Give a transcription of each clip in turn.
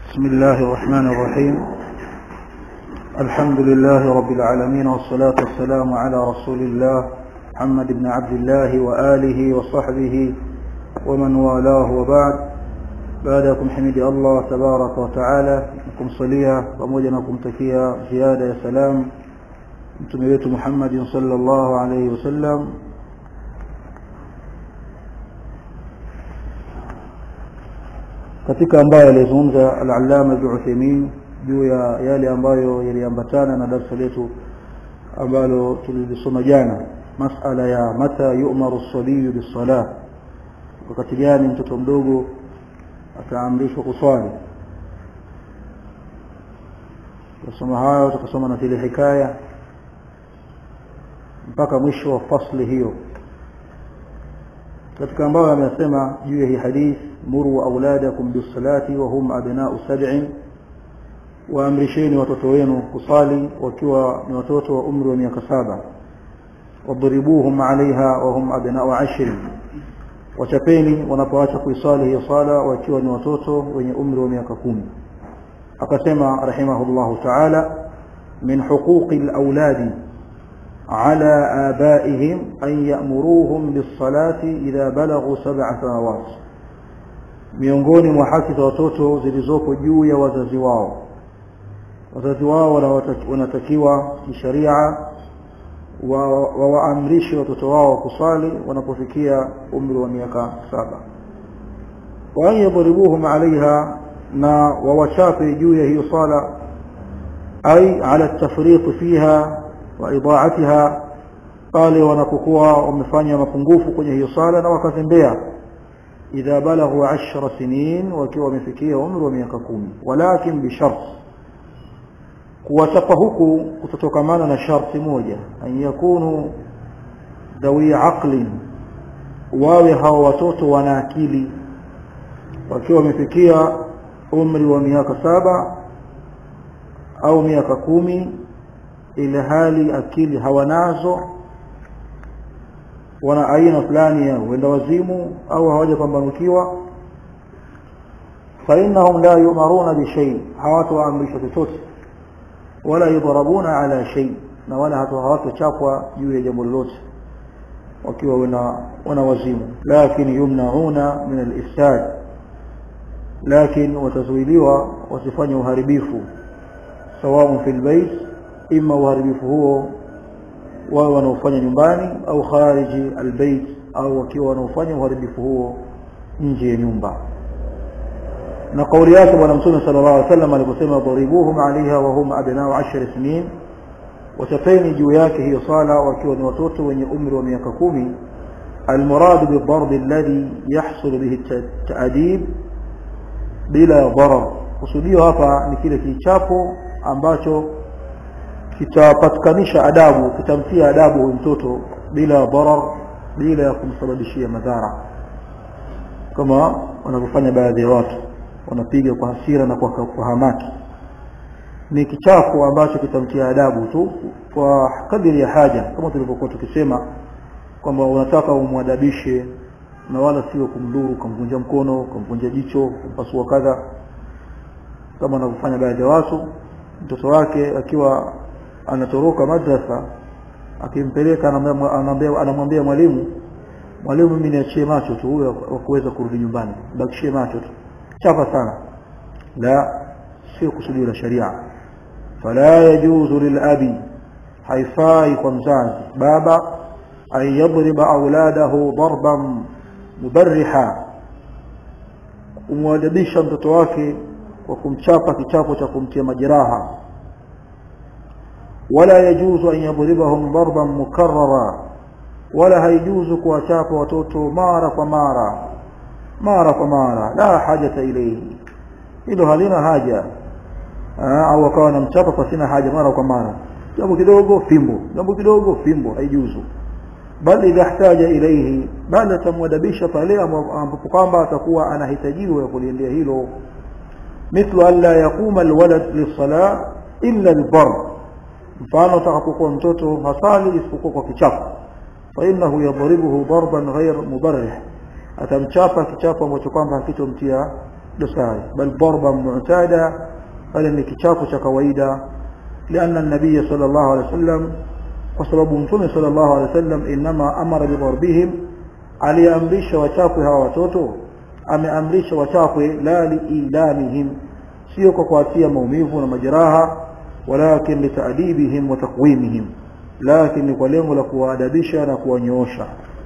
بسم الله الرحمن الرحيم الحمد لله رب العالمين والصلاة والسلام على رسول الله محمد بن عبد الله وآله وصحبه ومن والاه وبعد بعدكم حمد الله تبارك وتعالى نكم صليا pamoja na kumtakia ziada ya salam mtume wetu Muhammad sallallahu alayhi wasallam katika ambayo alizungumza al-Allama Ibn Uthaymeen juu ya yale ambayo yaliambatana na darasa letu ambalo tulilisoma jana masala ya mata yu'maru as-sabiyu bis-salah wakati gani mtoto mdogo ataamrishwa kuswali tusoma hayo tukasoma na zile hikaya mpaka mwisho wa fasli hiyo katika ambayo amesema juu ya hii hadith muru auladakum bisalati wa hum abna'u sab'in waamrisheni watoto wenu kusali wakiwa ni watoto wa umri wa miaka saba wadribuhum alaiha wa hum abna'u ashrin wachapeni wanapoacha kuisali hiyo sala wakiwa ni watoto wenye umri wa miaka kumi akasema rahimahullahu ta'ala min huquqi al-awladi على آبائهم أن يأمروهم بالصلاة إذا بلغوا سبع سنوات miongoni mwa haki za watoto zilizopo juu ya wazazi wao wazazi wao wanatakiwa kisharia wawaamrishe wa watoto wao kusali wanapofikia umri wa miaka saba wa an yadribuhum alaiha na wawachape juu ya hiyo sala ay ala tafriq fiha wa idaatiha pale wanapokuwa wamefanya mapungufu kwenye hiyo sala na wakazembea idha balaghu 10 sinin wakiwa wamefikia umri wa miaka kumi walakin bishart kuwachapa huku kutotokamana na sharti moja an yakunu dhawi aqlin wawe hao watoto wana akili wakiwa wamefikia umri wa miaka saba au miaka kumi ile hali akili hawanazo wana aina fulani ya uenda wazimu au hawajapambanukiwa فإنهم لا يؤمرون بشيء hawatoamrishwa chochote wala yudharabuna ala shay na wala hawatochapwa juu ya jambo lolote wakiwa wana wana wazimu lakini yumnauna min al-ifsad lakini watazuiliwa wasifanye uharibifu sawa fil bayt ima uharibifu huo wao wanaofanya nyumbani au khariji albayt au wakiwa wanaofanya uharibifu huo nje ya nyumba na kauli yake bwana mtume sallallahu alaihi wasallam aliposema daribuhum alaiha wa hum abna'u 10 sinin watapeni juu yake hiyo sala wakiwa ni watoto wenye umri wa miaka kumi المراد بالضرب الذي يحصل به التأديب bila dharar kusudio hapa ni kile kichapo ambacho kitapatikanisha adabu kitamtia adabu huyu mtoto bila dharar bila ya kumsababishia madhara kama wanavyofanya baadhi ya watu wanapiga kwa hasira na kwa, kwa hamaki ni kichapo ambacho kitamtia adabu tu kwa kadiri ya haja kama tulivyokuwa tukisema kwamba unataka umwadabishe na wala sio kumdhuru kumvunja mkono kumvunja jicho kumpasua kadha kama wanavyofanya baadhi ya watu mtoto wake akiwa anatoroka madrasa akimpeleka anamwambia anamwambia mwalimu mwalimu mimi niachie macho tu huyo wa kuweza kurudi nyumbani bakishie macho tu chapa sana la sio kusudio la sharia fala yajuzu lilabi haifai kwa mzazi baba an yadriba auladahu darban mubarriha kumwadabisha mtoto wake kwa kumchapa kichapo cha kumtia majeraha ولا يجوز أن يضربهم ضربا مكررا ولا هيجوز كوachapa watoto mara kwa mara mara kwa mara la hajata ilayhi hilo halina haja au akawa namchapa kwa sina haja mara kwa mara jambo kidogo fimbo jambo kidogo fimbo haijuzu bali idha ihtaja ilayhi bali atamwadabisha pale ambapo kwamba atakuwa anahitajiwa kuliendea hilo mithlu an la yaquma alwalad lis-salah illa al-barr mfano utakapokuwa mtoto hasali isipokuwa kwa kichapo fa innahu yadribuhu darban ghayr mubarrih atamchapa kichapo ambacho kwamba hakitomtia dosari bal darba mu'tada bali ni kichapo cha kawaida لأن النبي صلى الله عليه وسلم وسبب مtume صلى الله عليه وسلم إنما أمر بضربهم aliamrisha wachapwe hawa watoto ameamrisha wachapwe la liilamihim sio kwa kuatia maumivu na majeraha walakin litaadibihim wa takwimihim lakin ni kwa lengo la kuwaadabisha na kuwanyoosha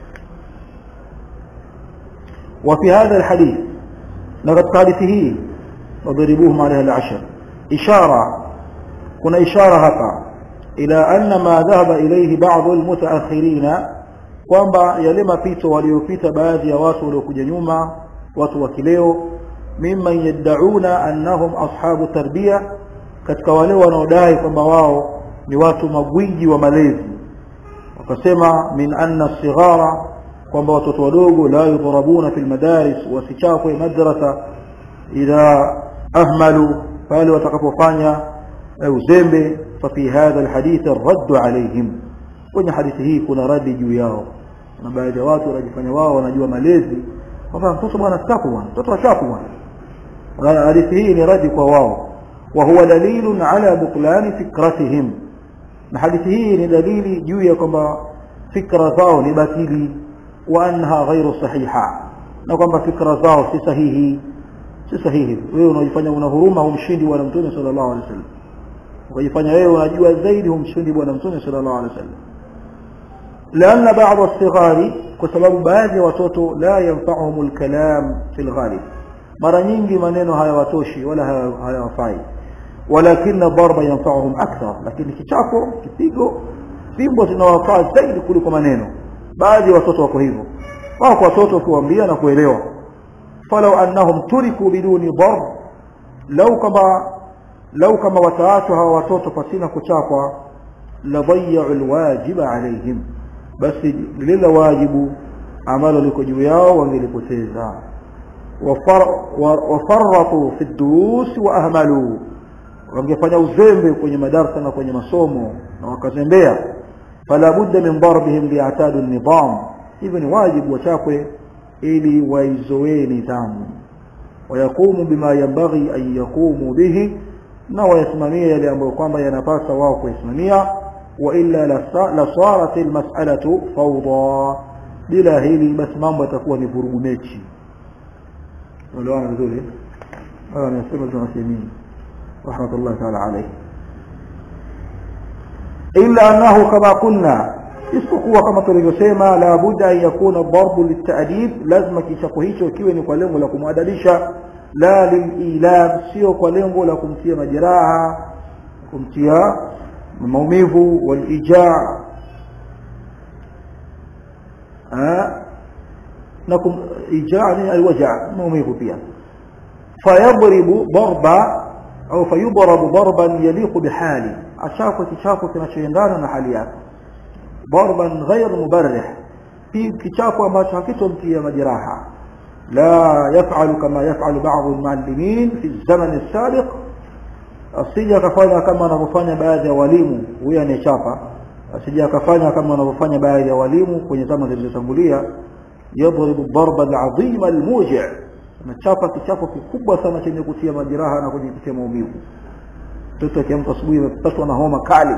وفي هذا الحديث لقد حديثه وضربوهم عليها العشر إشارة كنا إشارة هكا إلى أن ما ذهب إليه بعض المتأخرين kwamba yale mapito waliopita baadhi ya watu waliokuja nyuma watu wa kileo mimman yad'una annahum ashabu tarbia katika wale wanaodai kwamba wao ni watu magwiji wa malezi wakasema min anna sighara kwamba watoto wadogo la yudhrabuna fil madaris wasichapwe madrasa idha ahmalu pale watakapofanya uzembe fafi hadha alhadith الرد عليهم kwenye hadithi hii kuna radi juu yao na baadhi ya watu wanajifanya wao wanajua malezi kwamba mtoto bwana staku bwana mtoto achapu bwana hadithi hii ni radi kwa wao wa huwa dalilun ala butlani fikratihim na hadithi hii ni dalili juu ya kwamba fikra zao ni batili wa annaha ghairu sahiha na kwamba fikra zao si sahihi si sahihi wewe unajifanya una huruma humshindi bwana mtume sallallahu alaihi wasallam ukajifanya wewe unajua zaidi humshindi bwana mtume sallallahu alaihi wasallam لأن بعض الصغار كسبب baadhi watoto la yanfa'uhum al-kalam fi al-ghalib mara nyingi maneno hayawatoshi wala hayawafai walakin darba yanfa'uhum akthar lakini kichapo kipigo fimbo zinawafaa zaidi kuliko maneno baadhi watoto wako hivyo wako watoto kuambia na kuelewa falau annahum turiku biduni darb lau kama lau kama wataachwa hawa watoto pasina kuchapwa la dhayya'u al-wajiba alayhim basi lile wajibu ambalo liko juu yao wangelipoteza wafarratu fi durus wa ahmalu wangefanya uzembe kwenye madarasa na kwenye masomo na wakazembea fala budda min darbihim li'tadu an-nizam hivyo ni wajibu wachapwe ili waizoee nidhamu wayakumu bima yanbaghi an yakumu bihi na wayasimamia yale ambayo kwamba yanapasa wao kuisimamia وإلا لصارت المسألة فوضى بلا هيلي بس mambo yatakuwa ni vurugu mechi walewana vizuri haya nasema tunasemi rahmatullah ta'ala alayhi illa annahu kama kunna isipokuwa kama tulivyosema la budda an yakuna darbu litadib lazima kichapo hicho kiwe ni kwa lengo la kumwadabisha la lililam sio kwa lengo la kumtia majeraha kumtia maumivu walijaa na ijaa ni alwaja maumivu pia fayadribu darba au fayudrabu darban yaliqu bihali achako kichapo kinachoendana na hali yake darban ghayr mubarrih fi kichapo ambacho hakitomtia majeraha la yaf'alu kama yaf'alu ba'd al-muallimin fi az-zaman as-sabiq asije akafanya kama anavyofanya baadhi ya walimu huyo anayechapa asije akafanya kama wanavyofanya baadhi ya walimu kwenye zama zilizotangulia yadribu darba alazima almuji' anachapa kichapo kikubwa sana chenye kutia majeraha na kujitia maumivu mtoto akiamka asubuhi amepatwa na homa kali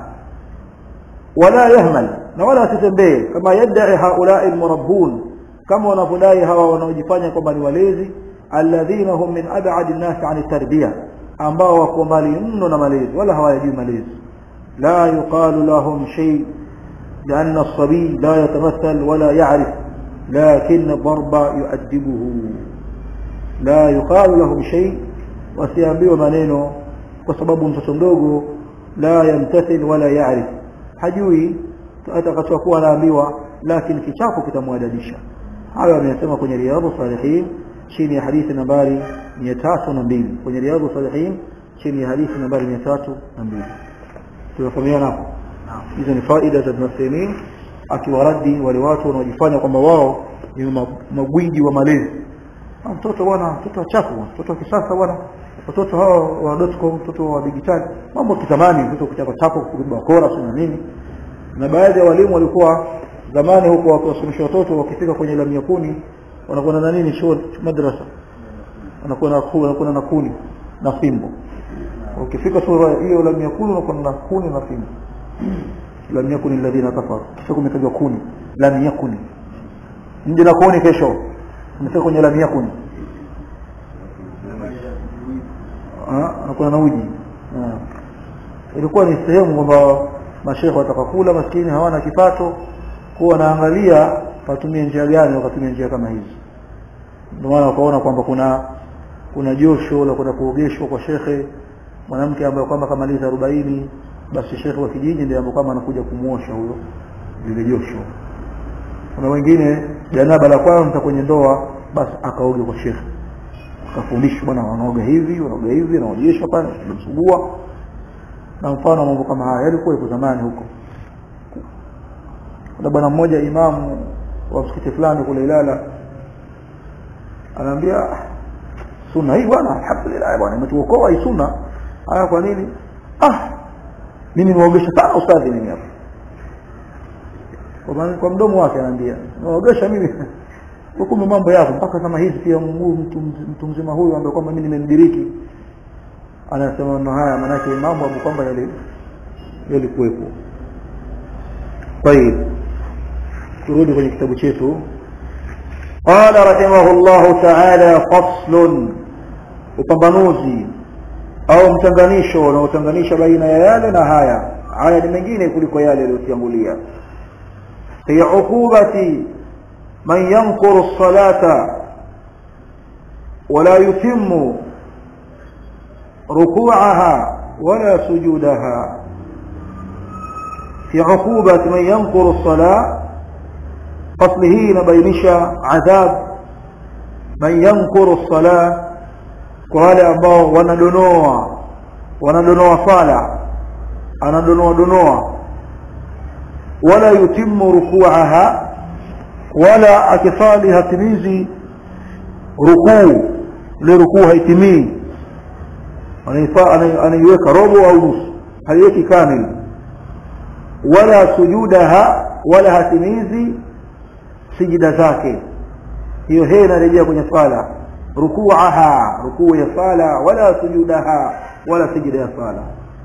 wala yahmal na wala asitembee kama yadai haulai almurabbun kama wanavyodai hawa wanaojifanya kwamba ni walezi alladhina hum min ab'ad an-nas 'an at-tarbiyah ambao wako mbali mno na malezi wala hawajui malezi la yuqalu lahum shay لأن الصبي لا يتمثل ولا يعرف لكن الضرب يؤدبه لا يقال لهم شيء wasiambiwe maneno kwa sababu mtoto mdogo la yamtathil wala yaarif hajui atakachokuwa anaambiwa lakini kichapo kitamwadadisha hayo ameyasema kwenye riyadhu salihin chini ya hadithi nambari 302 kwenye riyadhu salihin chini ya hadithi nambari 302 tunafahamiana hapo hizo ni faida za Ibn akiwaradi wale watu wanaojifanya kwamba wao ni magwiji wa malezi mtoto bwana mtoto chafu mtoto wa kisasa bwana watoto hao wa dotcom mtoto wa digitali mambo kitamani mtoto kuchapa chapo bakora na nini na baadhi ya walimu walikuwa zamani huko wakiwasomesha watoto wakifika kwenye lamia kuni wanakwenda na nini shule madrasa anakuwa na kuni anakuwa na kuni na fimbo ukifika sura hiyo lam yakunu unakuwa na kuni na fimbo lam yakuni alladhina kafaru kisha kumetajwa kuni lam yakuni nje na kuni kesho umefika kwenye lam yakuni anakuwa na uji ilikuwa ni sehemu kwamba mashekhe watakakula maskini hawana kipato kuwa wanaangalia watumie njia gani wakatumia njia kama hizi ndio maana wakaona kwamba kuna kuna josho la kwenda kuogeshwa kwa shekhe mwanamke ambaye kwamba kamaliza arobaini basi shekhe wa kijiji ndiye ambaye kwamba anakuja kumwosha huyo lile josho kuna wengine janaba la kwanza kwenye ndoa basi akaoge kwa shekhe akafundishwa bwana wanaoga hivi wanaoga hivi wanaojeshwa pale tunamsugua na mfano mambo kama haya yalikuwa iko zamani huko kuna bwana mmoja imamu wa msikiti fulani kule Ilala anaambia sunna hii bwana alhamdulillah bwana imetuokoa hii sunna haya kwa nini ah mimi niwaogesha sana ustadhi mimi hapa kwa, kwa mdomo wake anaambia niwaogesha mimi hukumu mambo yako mpaka kama hizi pia mtu, mtu mzima huyu ambaye kwamba mimi nimemdiriki anasema maneno haya maanake mambo ambayo kwamba yalikuwepo طيب turudi kwenye kitabu chetu قال رحمه الله تعالى فصل upambanuzi au mchanganisho unaotanganisha baina ya yale na haya haya ni mengine kuliko yale yaliyotangulia fi uqubati man yankuru as-salata wala yutimmu ركوعها ولا سجودها في عقوبة من ينكر الصلاة فصله نبينش عذاب من ينكر الصلاة وهذا ambao wanadonoa wanadonoa sala anadonoa donoa wala yutimmu ruku'aha wala akisali hatimizi rukuu ile rukuu haitimii anaiweka robo au nusu haiweki kamili wala sujudaha wala hatimizi sijida zake hiyo hee inarejea kwenye sala rukuaha rukuu ya sala wala sujudaha wala sijida ya sala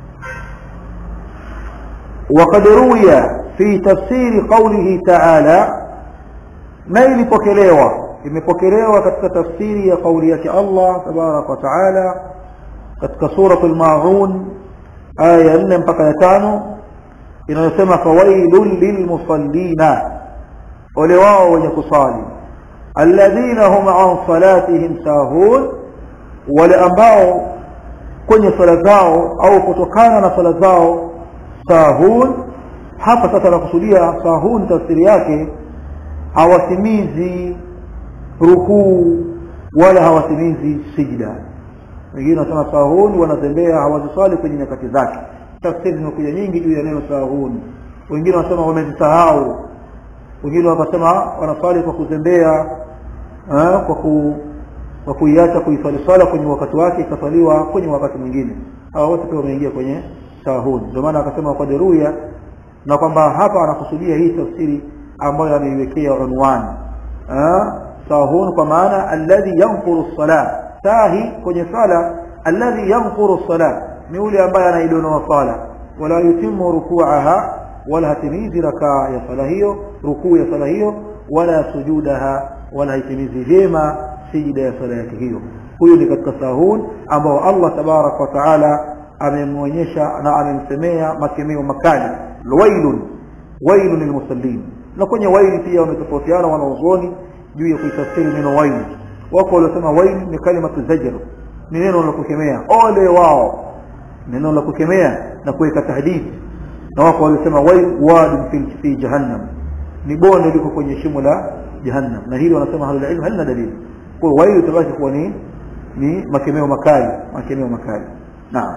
وقد روي في تفسير قوله تعالى ما ilipokelewa imepokelewa katika tafsiri ya kauli yake Allah tabarak wa taala katika suratul maun aya ya 4 mpaka ya 5 inayosema fawailul lilmusallina wale wao wenye kusali alladhina hum an salatihim sahun wale ambao kwenye sala zao au kutokana na sala zao sahun hapa sasa nakusudia sahun tafsiri yake hawatimizi rukuu wala hawatimizi sijda wengine wanasema sahun wanatembea hawaziswali kwenye nyakati zake tafsiri zimekuja nyingi juu ya neno sahun wengine wanasema wamezisahau wengine wakasema wanaswali kwa kuzembea kwa ku kwa kuiacha kuiswali swala kwenye wakati wake ikaswaliwa kwenye wakati mwingine hawa wote pia wameingia kwenye sahun ndio maana akasema kwa deruya na kwamba hapa anakusudia hii tafsiri ambayo ameiwekea unwani sahun kwa maana alladhi yanquru salah sahi kwenye sala alladhi yanquru salah ni yule ambaye anaidonoa sala wala yutimmu ruku'aha wala hatimizi rakaa ya sala hiyo rukuu ya sala hiyo wala sujudaha wala haitimizi vyema sijida ya sala yake hiyo huyu ni katika sahun ambao Allah tabarak wa taala amemwonyesha na amemsemea makemeo makali wailun wailun lilmusallin na kwenye waili pia wametofautiana wanaozoni juu ya kuitafsiri neno waili wako waliosema waili ni kalimatu zajr ni neno la kukemea ole wao neno la kukemea na kuweka tahdidi na wako waliosema wail wadin fi, fi jahannam ni bonde liko kwenye shimo la jahannam na hili wanasema ahlul ilm halina dalili kwa wail utabaki kuwa ni ni makemeo makali makemeo makali naam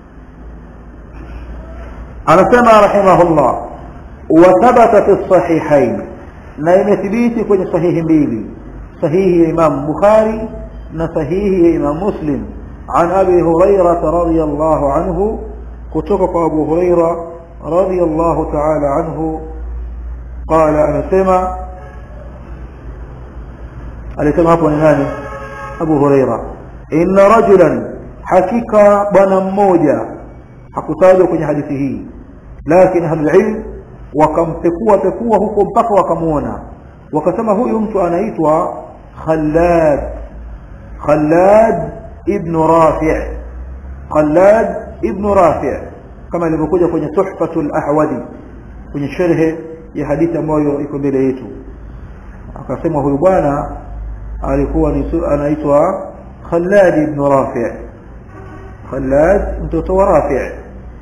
anasema rahimahullah وثبت في الصحيحين na imethibiti kwenye sahihi mbili sahihi ya Imam Bukhari na sahihi ya Imam Muslim عن أبي هريرة رضي الله عنه كتبك أبو هريرة رضي الله تعالى عنه قال أنا سمع alisema hapo ni nani Abu Huraira inna rajulan hakika bwana mmoja hakutajwa kwenye hadithi hii lakini ahlulilm wakampekua pekua huko mpaka wakamuona wakasema huyu mtu anaitwa khallad khallad ibnu rafi' khallad ibnu rafi' kama ilivyokuja kwenye tuhfatul ahwadi kwenye sherhe ya hadithi ambayo iko mbele yetu akasema huyu bwana alikuwa anaitwa khallad ibn rafi' khallad mtoto wa rafi'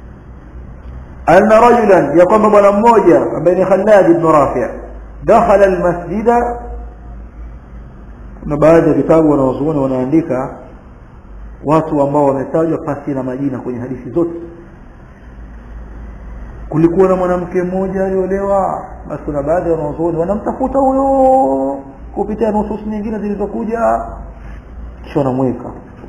anna rajulan ya kwamba bwana mmoja ambaye ni khallad ibn rafi' dakhala almasjida na baadhi ya vitabu wanaozuoni wanaandika watu ambao wametajwa pasi na majina kwenye hadithi zote kulikuwa na mwanamke mmoja aliolewa basi kuna baadhi ya wanazuoni wanamtafuta huyo kupitia nusus nyingine zilizokuja kisha wanamweka